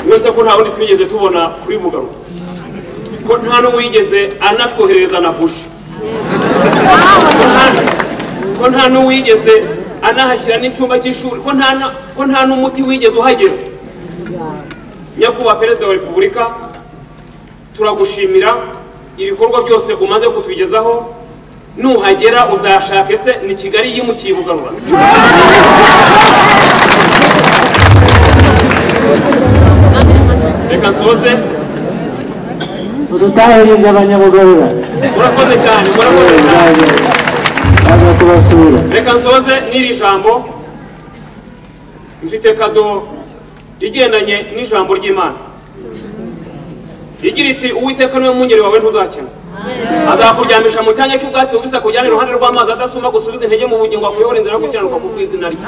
uretse ko nta wundi twigeze tubona kuri bugaruka ko nta n'uwigeze anatwoherereza na buji ko nta n'uwigeze anahashyira n'icyumba cy'ishuri ko nta na- ko nta n'umuti wigeze uhagera nyakubahwa perezida wa repubulika turagushimira ibikorwa byose umaze kutugezaho nuhagera uzashake se ni kigali yimukiye bugarura reka nsoze udutahiriza abanyabugarura murakoze cyane murakoze cyane baza kubasura reka nsoze n'iri jambo mfite kado igendanye n'ijambo ry'imana igira iti uwiteka niwe mwungeri wawe ntuzakena azakuryamisha mu cyanya cy'ubwatsi bubisi akujyana iruhande rw'amazi adasuma gusubiza intege mu bugingo akuyobora inzira yo gukiranuka ku bw'izina rye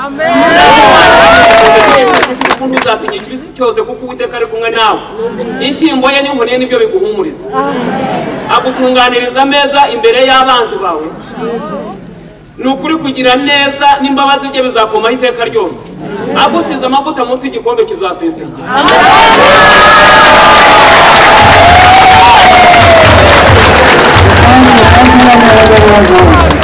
urukundo uzatinya ikibisi cyose kuko uwiteka ari kumwe nawe inshyimbo ye n'inkoni ye nibyo biguhumuriza agutunganiriza ameza imbere y'abanzi bawe ni ukuri kugira neza n'imbabazi bye bizakomaho iteka ryose agusize amavuta mu mutwe igikombe kizaseseka kandi kandi n'abanyabugarura